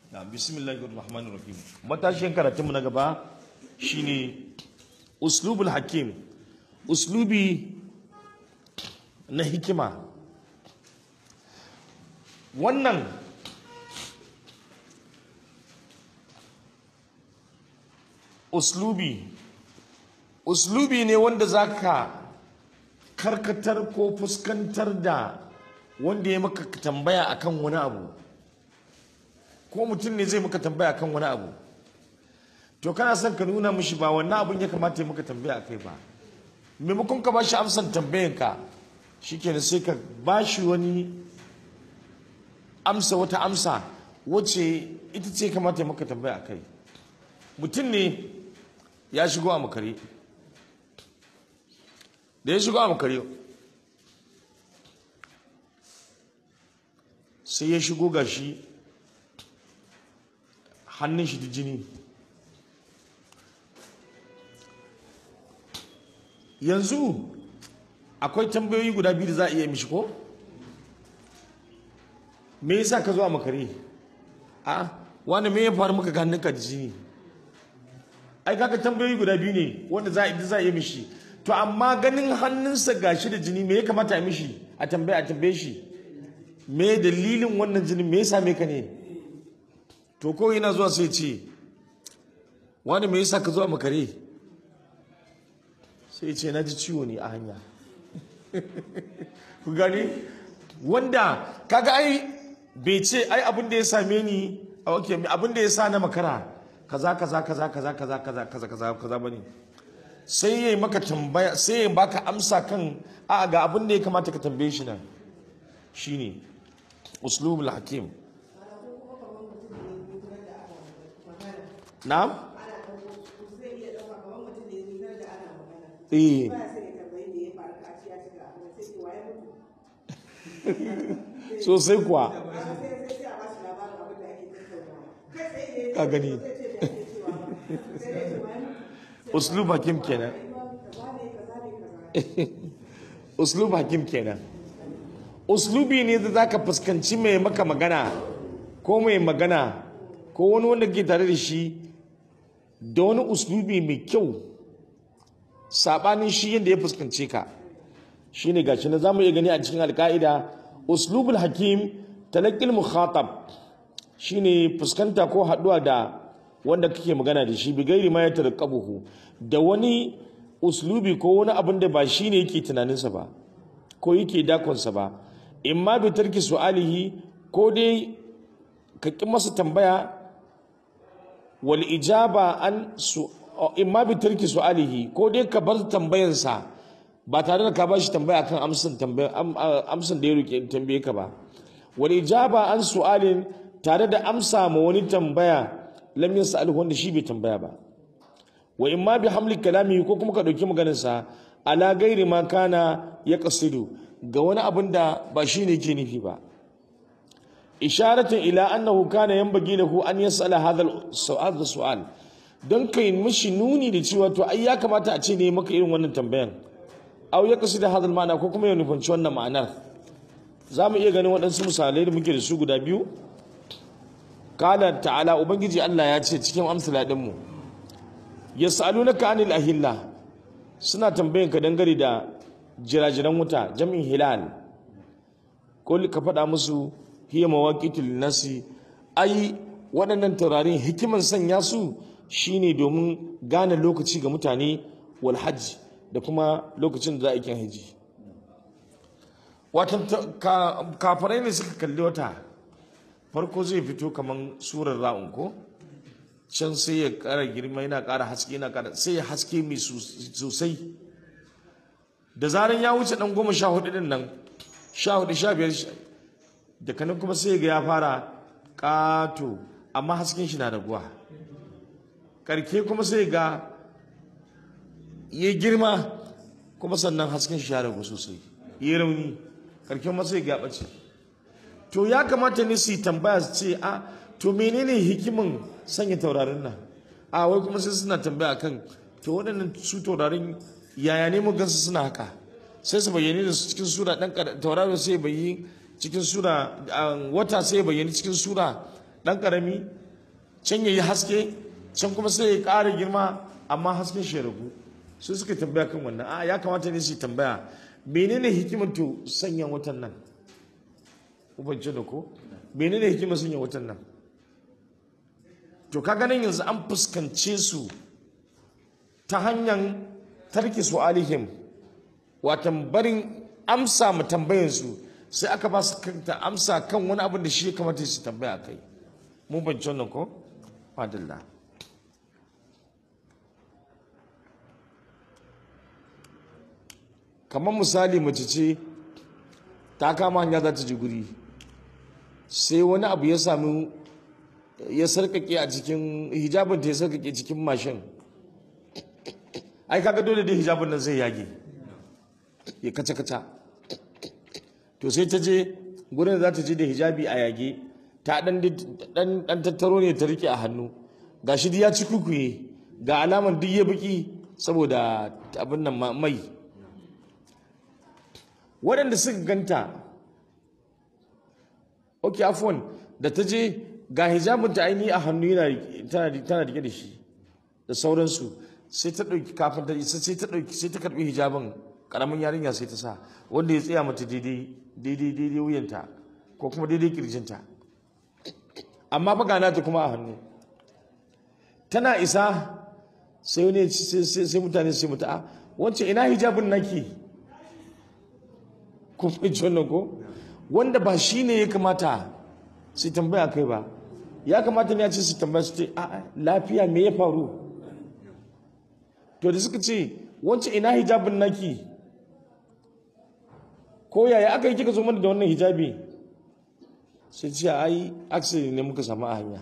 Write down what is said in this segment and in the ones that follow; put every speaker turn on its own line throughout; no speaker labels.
na bismillahir rahmanir rahim matashin karatunmu na gaba shine uslubul hakim uslubi na hikima wannan uslubi uslubi ne wanda zaka karkatar ko fuskantar da wanda ya maka tambaya akan wani abu ko mutum ne zai maka tambaya akan wani abu to kana son ka nuna mishi ba wannan abun ya kamata ya maka tambaya akai ba maimakon ka bashi amsan tambayanka shikenan sai ka bashi wani amsa wata amsa wacce ita ce kamata ya maka tambaya akai mutum ne ya shigo a makare da ya shigo a makare sai ya shigo ga shi hannun shi da jini yanzu akwai tambayoyi guda biyu da za a iya mishi ko me yasa ka zo a makare a wani me ya faru maka ga hannunka da jini ai kaga tambayoyi guda biyu ne wanda za a za a iya mishi to amma ganin hannunsa gashi da jini me ya kamata a mishi a tambaye a tambaye shi me dalilin wannan jini me yasa me ka ne to ko yana zuwa sai ce wani me yasa ka zo a makare sai ce na ji ciwo ne a hanya ku gani wanda kaga ai bai ce ai abin da ya same ni a wake abin da ya sa na makara kaza kaza kaza kaza kaza kaza kaza kaza kaza bane sai yayi maka tambaya sai ya baka amsa kan a ga abin da ya kamata ka tambaye shi nan shine uslubul hakim na'am eh sosai kuwa ka gani uslub hakim kenan uslub hakim kenan uslubi ne da zaka fuskanci mai maka magana ko mai magana ko wani wanda ke tare da shi da wani uslubi mai kyau sabanin shi yadda ya fuskance ka shine gashi na zamu iya gani a cikin alka'ida uslubul hakim talaqqil mukhatab shine fuskanta ko haduwa da wanda kake magana da shi bigairi ma ya tarqabuhu da wani uslubi ko wani abin da ba shine yake tunaninsa ba ko yake dakonsa ba imma bi tarki su'alihi ko dai ka ki masa tambaya wal ijaba an su imma bi tarki su'alihi ko dai ka bar tambayansa ba tare da ka ba shi tambaya akan amsan tambaya amsan da ya roke tambaye ka ba wal ijaba an su'alin tare da amsa ma wani tambaya lam yas'al wanda shi bai tambaya ba wa imma bi hamli kalami ko kuma ka dauki maganar sa ala gairi ma kana ya qasidu ga wani abin da ba shine ke nufi ba isharatun ila annahu kana yanbaghi lahu an yas'ala hadha al-su'al don kai mishi nuni da cewa to ai ya kamata a ce ne maka irin wannan tambayan aw ya kasu da hadal ma'ana ko kuma ya nufanci wannan ma'anar za mu iya ganin waɗansu misalai da muke da su guda biyu kala ta'ala ubangiji Allah ya ce cikin amsala din mu yas'alunaka anil ahilla suna tambayan ka dangane da jirajiran wuta jam'in hilal ko ka faɗa musu hiya mawaqitul nasi ai waɗannan taurarin hikiman sanya su shine domin gane lokaci ga mutane wal hajji da kuma lokacin da za a yi haji watan kafarai ne suka kalli wata farko zai fito kamar surar ra'un ko can sai ya kara girma yana kara haske yana kara sai ya haske mai sosai da zaran ya wuce dan goma sha hudu din nan sha hudu sha biyar da kanan kuma sai ga ya fara kato amma hasken shi na raguwa karke kuma sai ga ya girma kuma sannan hasken shi ya ragu sosai ya rauni karken ma sai ga ɓace to ya kamata ne su yi tambaya su ce a to menene hikimin sanya taurarin nan a wai kuma sai suna tambaya kan to waɗannan su taurarin yaya ne mu gansu suna haka sai su bayyane da su cikin sura ɗan taurarin sai bayi cikin sura wata sai bayyane cikin sura ɗan ƙarami can ya yi haske can kuma sai ya ƙara girma amma hasken shi ya ragu su suka tambaya kan wannan a ya kamata ne su yi tambaya menene hikimar to sanya watan nan ubance da ko menene hikimar sanya watan nan to ka ganin yanzu an fuskance su ta hanyar tarki su alihim watan barin amsa mu tambayansu sai aka ba su kanta amsa kan wani abin da shi ya kamata su tambaya kai mun banci wannan ko madalla kamar misali mace ce ta kama hanya za ta ji guri sai wani abu ya sami ya sarkake a cikin hijabin ta ya sarkake cikin mashin ai kaga dole da hijabin nan zai yage ya kaca kaca to sai ta je gurin da za ta je da hijabi a yage ta dan dan tattaro ne ta rike a hannu gashi duk ya ci kukuye ga alaman duk ya biki saboda abin nan mai waɗanda suka ganta ok afon da ta je ga hijabin ta aini a hannu tana rike da shi da sauransu sai ta ɗauki kafin ta isa sai ta ɗauki sai ta karɓi hijabin ƙaramin yarinya sai ta sa wanda ya tsaya mata daidai daidai daidai wuyanta ko kuma daidai kirjinta amma fa gana ta kuma a hannu tana isa sai wani sai mutane sai mutu a wancan ina hijabin naki kun fahimci wannan ko wanda ba shi ne ya kamata su tambaya kai ba ya kamata ne ya ce su tambaya su ce a lafiya me ya faru to da suka ce wancan ina hijabin naki ko yaya aka yi kika zo mana da wannan hijabi sai ce ai aksiri ne muka samu a hanya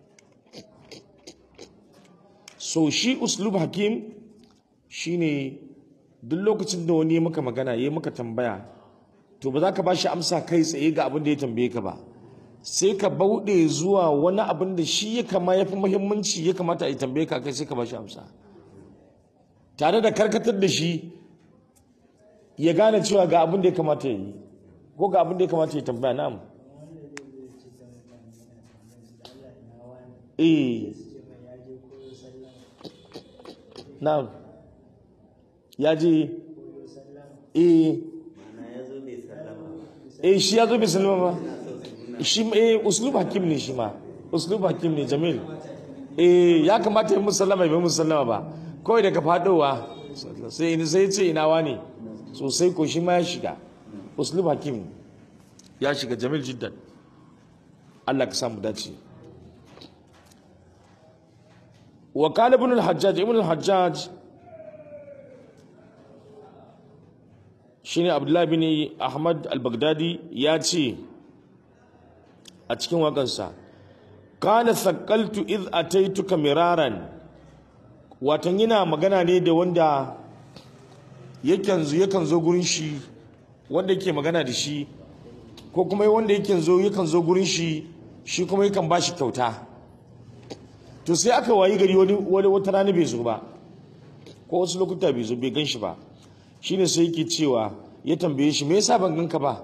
so shi uslub hakim shine duk lokacin da wani ya maka magana ya maka tambaya to ba za ka ba shi amsa kai tsaye ga abin da ya tambaye ka ba sai ka bauɗe zuwa wani abin da shi ya kama ya fi muhimmanci ya kamata a yi tambaye ka kai sai ka ba shi amsa tare da karkatar da shi ya gane cewa ga abin da ya kamata ya yi ko ga abin da ya kamata ya tambaya na'am eh na'am ya je eh eh shi ya zo bai sallama ba shi eh uslub hakim ne shi ma uslub hakim ne jamil eh ya kamata yi musallama bai musallama ba kawai daga fadowa sai ni sai ce ina wani sosai ko shi ma ya shiga uslub hakim ya shiga jamil jiddan Allah ka samu dace wa qala ibn al-hajjaj ibn al-hajjaj shine abdullahi bin ahmad al-baghdadi ya ce a cikin waƙarsa kana sakaltu iz ataituka miraran watan yana magana ne da wanda yakan zo yakan zo gurin shi wanda yake magana da shi ko kuma wanda yake zo yakan zo gurin shi shi kuma yakan ba shi kyauta to sai aka wayi gari wani wani wata rana bai zo ba ko wasu lokuta bai zo bai gan shi ba shine sai yake cewa ya tambaye shi me yasa ban ganka ba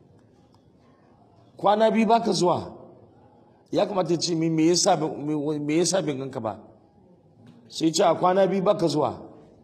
kwana biyu baka zuwa ya kamata ya ce me yasa me yasa ban ganka ba sai ce a kwana biyu baka zuwa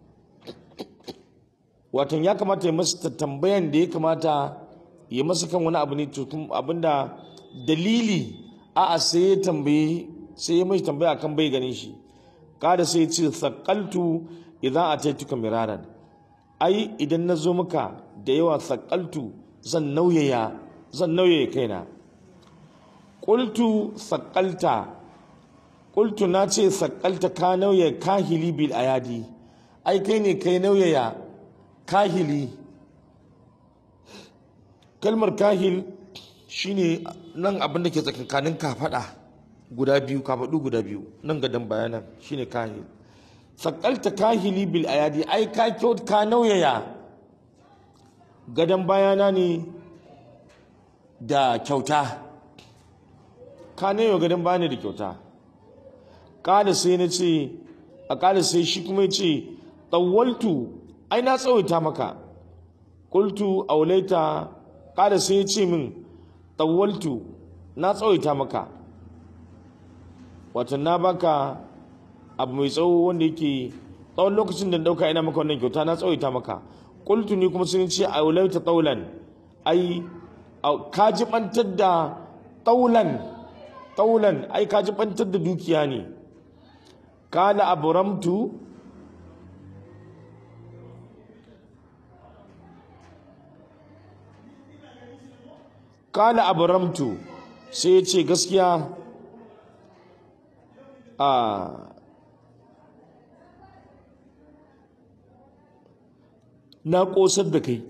watan ya kamata ya masa tambayan da ya kamata ya masa kan wani abu ne to abinda dalili a a sai ya tambaye sai ya mashi tambaya kan bai ganin shi kada sai ya ce sakaltu idan a taituka miraran ai idan na zo maka da yawa sakaltu zan nauyaya zan nauyaya kaina qultu sakalta qultu na ce sakalta ka nauyaya kahili bil ayadi ai kai ne kai nauyaya kahili kalmar kahil shine nan abin da ke tsakankanin kafada guda biyu kafadu guda biyu nan gadon bayanan shine kahil sakalta kahili bil ayadi ai ka kyau ka nauyaya gadon bayana ne da kyauta ka nauyaya gadon bayana da kyauta kada sai na ce a kada sai shi kuma ya ce tsawaltu ai na tsawaita maka kultu aulaita kada sai ya ce min tsawaltu na tsawaita maka wato na baka abu mai tsawo wanda yake tsawon lokacin da dauka ina maka wannan kyauta na tsawaita maka qultu ni kuma sun ce a ulaita taulan ai ka jibantar da taulan taulan ai ka jibantar da dukiya ne kala abramtu kala abramtu sai ya ce gaskiya a na ƙosar da kai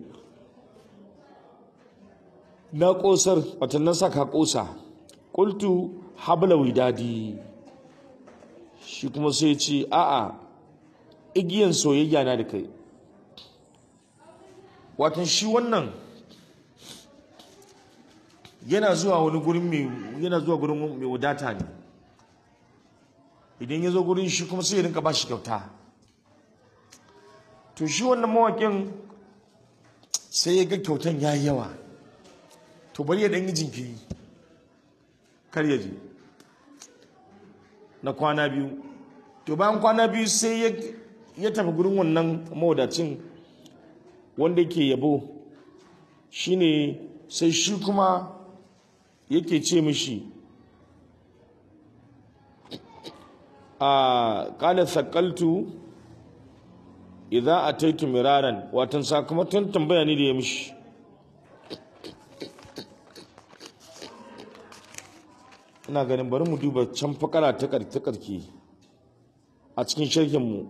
na ƙosar watannan sa ka ƙosa ƙultu habla widadi shi kuma sai ce a'a igiyan soyayya na da kai watan shi wannan yana zuwa wani gurin mai yana zuwa gurin mai wadata ne idan ya zo gurin shi kuma sai ya rinka ba shi kyauta to shi wannan mawakin sai ya ga kyautan ya yi yawa to bari ya ɗan yi jinkiri kar ya je na kwana biyu to bayan kwana biyu sai ya tafi gurin wannan mawadacin wanda yake yabo shine sai shi kuma yake ce mishi a ƙala sakaltu idan a taitu miraran watan sakamakon tambaya ne da ya mishi ina ganin bari mu duba can fakara ta karke a cikin shirkinmu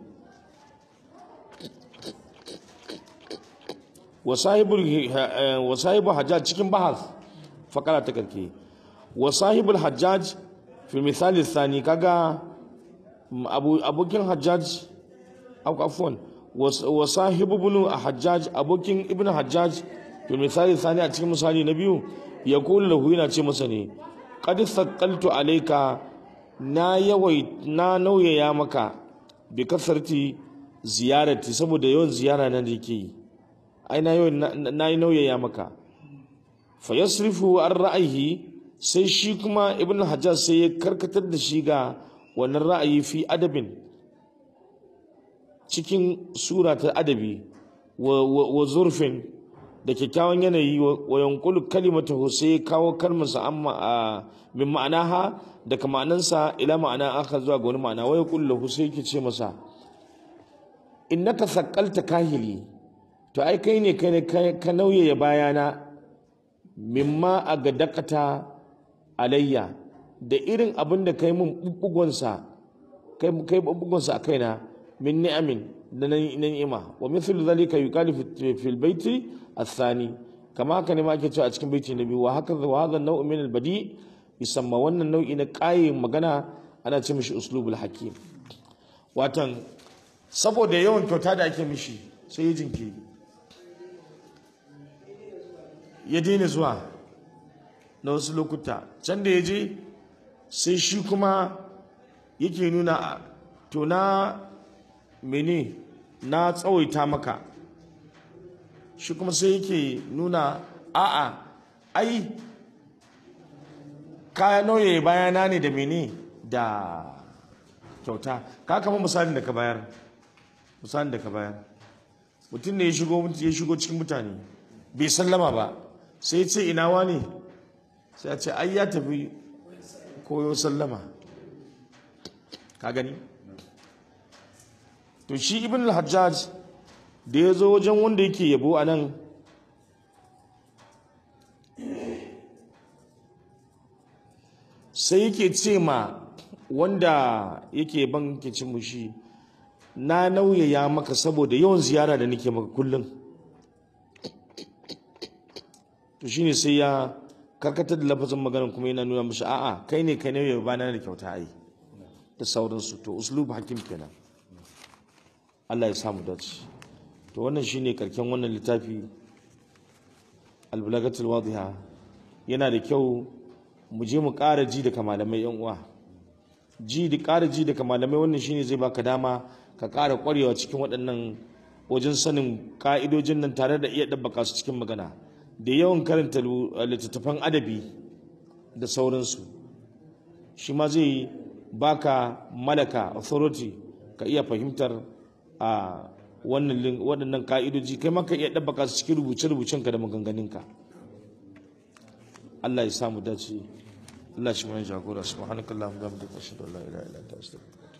wasahibu hajjaj cikin bahas fakara ta karke wasahibul hajjaj fi misali sani kaga abokin hajjaj afwan wasahibu ibn hajjaj abokin ibn hajjaj fi misali sani a cikin misali na biyu ya kula lahu yana ce masa ne qad thaqaltu alayka na yawai na nauyaya maka bi kasarti ziyarati saboda yawan ziyara nan da yake yi ai na yawan na yi nauyaya maka fa yasrifu an ra'ayi sai shi kuma ibn hajjaj sai ya karkatar da shi ga wannan ra'ayi fi adabin cikin sura ta adabi wa zurfin da kyakkyawan yanayi wa yankulu kalimata sai kawo kalmarsa amma a min ma'anaha daga ma'anansa ila ma'ana aka zuwa ga wani ma'ana waya kullu sai yake ce masa innaka saqqalta kahili to ai kai ne kai ka nauyaya bayana mimma a ga dakata alayya da irin abin da kai mun bubbugonsa kai kai bubbugonsa a kaina min ni'amin da na ni'ima wa mithlu dhalika yuqalu fi al-bayti athani kama haka ne ma ake cewa a cikin baiti na biyu wa haka wa hadha an-naw'u min al-badi yusamma wannan nau'i na ƙayin magana ana ce mishi uslubul hakim watan saboda yawan kyauta da ake mishi sai ya jinkiri ya daina zuwa na wasu lokuta can da ya je sai shi kuma yake nuna to na mene na tsawaita maka shi kuma sai yake nuna a'a ai kaya nauye bayana ne da mene da kyauta ka kama misalin da ka bayar misalin da ka bayar mutum ne ya shigo ya shigo cikin mutane bai sallama ba sai ce ina wani sai a ce ai ya tafi koyo sallama ka gani to shi ibn al-hajjaj da ya zo wajen wanda yake yabo a nan sai yake ce ma wanda yake ban ke cin mushi na nauyaya maka saboda yawan ziyara da nake maka kullum to shine sai ya karkatar da lafazin maganar kuma yana nuna mashi a'a kai ne kai nauyaya bana da kyauta ai da sauransu to uslub hakim kenan Allah ya samu dace to wannan shine karken wannan littafi al-balagatul wadiha yana da kyau mu je mu ƙara ji daga malamai yan uwa ji da ƙara ji daga malamai wannan shine zai baka dama ka ƙara ƙwarewa cikin waɗannan wajen sanin ƙa'idojin nan tare da iya ɗabbaka su cikin magana da yawan karanta littattafan adabi da sauransu shi ma zai baka malaka authority ka iya fahimtar a wannan waɗannan ka'idoji kai ma ka iya ɗabbaka su cikin rubuce-rubucenka da maganganunka Allah ya samu dace Allah shi mana jagora subhanakallahumma wa bihamdika ashhadu an la ilaha illa anta astaghfiruka